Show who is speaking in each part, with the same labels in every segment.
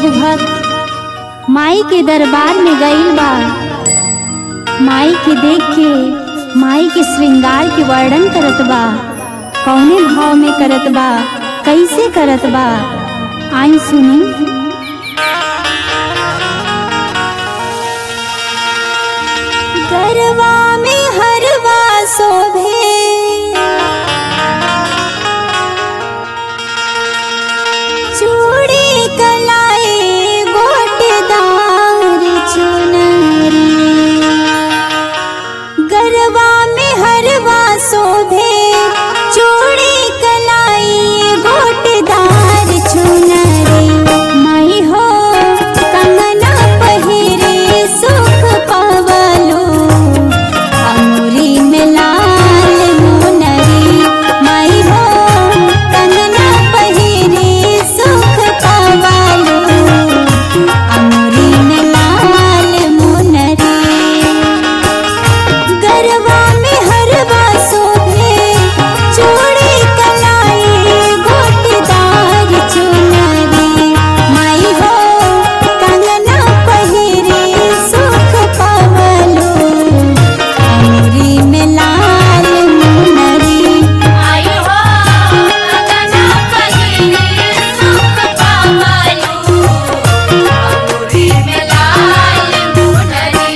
Speaker 1: एगो भक्त माई के दरबार में गईल बा माई के देख के माई के श्रृंगार के वर्णन करत बा कौने भाव में करत बा कैसे करत बा आई सुनी गरवा में हरवा शोभे चूड़ी कलाई गोटदार चुनरी गरबा में हरवा शोभे चूड़ी कलाई गोटदार चुनरी माई हो कंगना पहिरे सुख पवलो अमुरी में लाल मुनरी माई हो कंगना पहिरे सुख पवलो अमुरी में लाल मुनरी गरबा में हरवा शोभे चूड़ी कलाई गोटदार चुनरी माई हो कंगना पहिरे सुख पवलो अमरी में लाल मुनरी
Speaker 2: आयु हो गगना पहिरे सुख पावलु अमरी में लाल मुनरी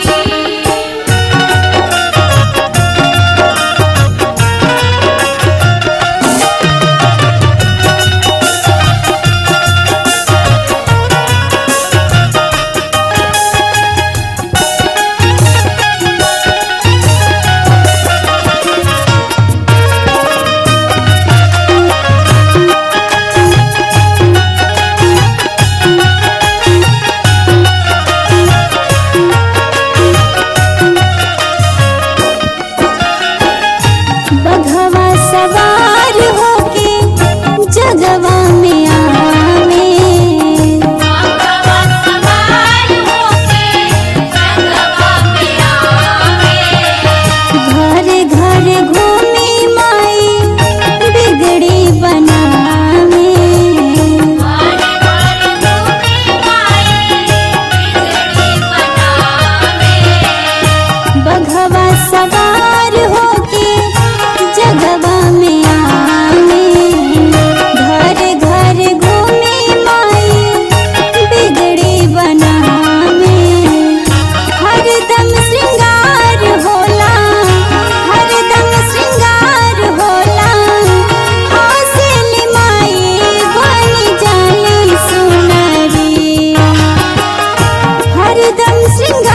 Speaker 1: बघवा सवार होके जगवा में आवे
Speaker 2: भगवा सवार होके जगवा में आवे
Speaker 1: घर घर घूमी माई बिगड़ी बनावे
Speaker 2: घर घर घूमे माई बिगड़ी बनावे
Speaker 1: बघवा सवार होके जगवा में आवे घर घर घूमी माई बिगड़ी बनावे हरदम श्रृंगार होला हरदम श्रृंगार होला हौसली माई बन जाली सुनरी हरदम श्रृंगार